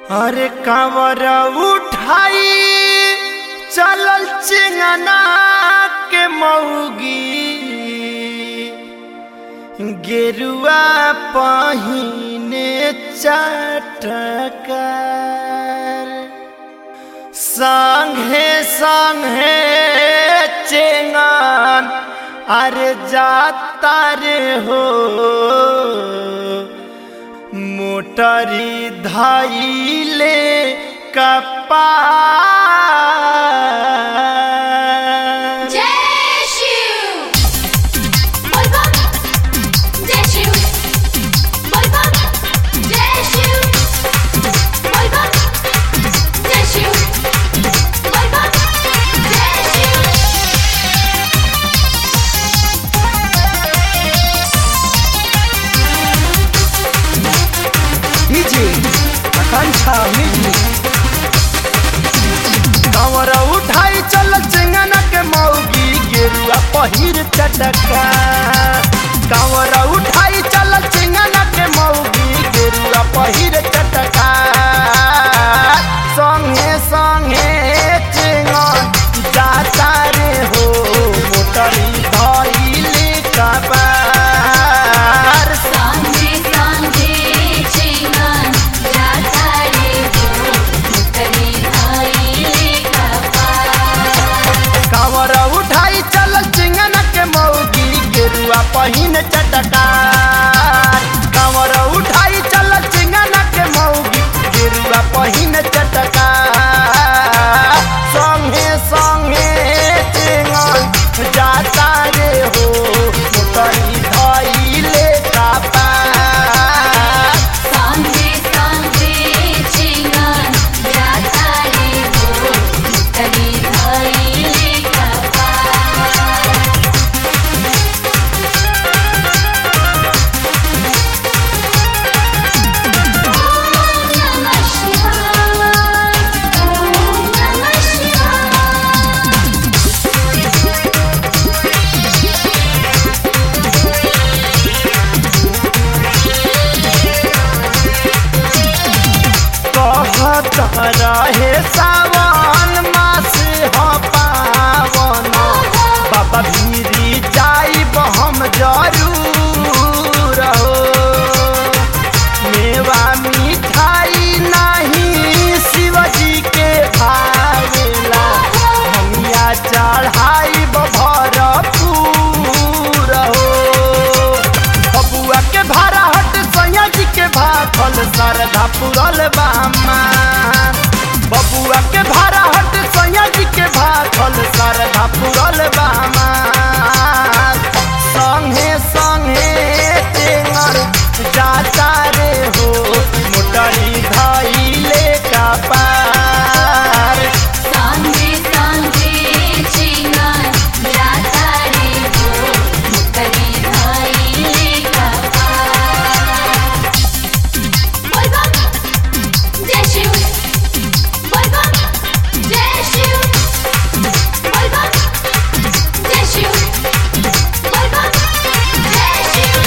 अरे कांवर उठाई चलल चिंगना के मौगी गेरुआ पहिने चटकर संगे संगे चेंगन अरे जाता रे हो मोटरी धाइले कपार जय शिव बोल बम जय शिव बोल बम जय शिव बोल बम जय शिव बोल बम जय शिव डीजे आकांक्षा म्यूजिक कंवर उठाई चल चिंगना के मौगी गेरुआ पहिर चटका कंवर उठाई चल चिंगना के मौगी गेरुआ पहिर चटका संगे संगे चिंगन जाता रे हो मोटरी धइले कबार सांझे सांझे चिंगन जाता रे हो मुकरी धाइले कपार कांवर उठाई चल चिंगन के मौगी गेरुआ पहिन चटकार कांवर उठाई चल चिंगन के मौगी गेरुआ पहिन चटकार संगे संगे चिंगन जाता रे हो मोटरी धइले कपार सांझे सांझे चिंगन जाता रे हो मुकरी धाइले कपार ओम नमः शिवाय ओम नमः शिवाय कहत रहे सावन मास ह पावन बाबा भीरी जाइब हम जरूर हो मेवा मिठाई नहीं शिवजी के भावेला हमिया चढ़ाइब भरपूर हो बबुआ के भाड़ा हट सैया जी के भाखल सरधा पुरल बामा बबुआ के भाड़ा हट सैया जी के भाखल सरधा पुरल बामा संगे संगे टेंगर जाता रे हो मोटरी धइले का पार सांझे सांझे चिंगन जाता रे हो मुकरी धाइले कपार बोल बम जय शिव बोल बम जय शिव बोल बम जय शिव बोल बम जय शिव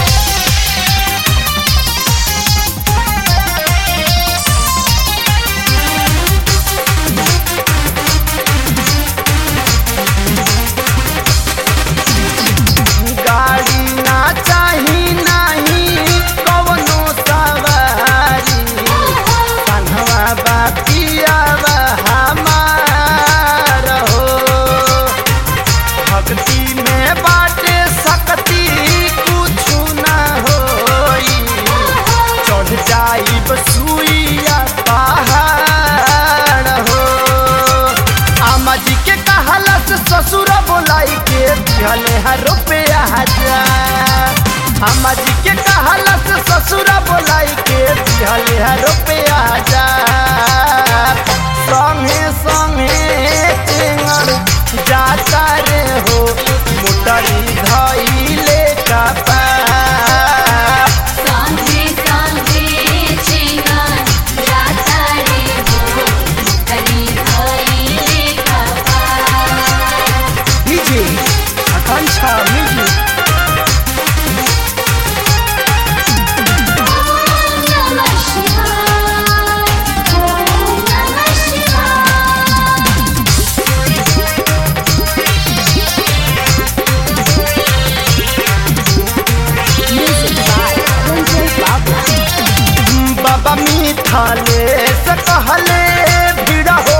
गाड़ी ना चाही नहीं कवनो सवारी कन्हवा बापियावा हमार हो भक्ति में बाटे सकती कुछु ना होई चढ़ जाइब सुइया पहाड़ हो आमा जी के कहला से ससुर बोलाई के दिहले हर रुपया हजार अम्मा जी के कहला से ससुर बोलाई के दिहले हर रुपया हजार संगे संगे टेंगर जाता रे हो मोटरी धइले का पार सांझे सांझे चिंगन जाता रे हो मुकरी धाइले कपार डीजे आकांक्षा म्यूजिक ओम नमः शिवाय मिथाले से कहले भीड़ हो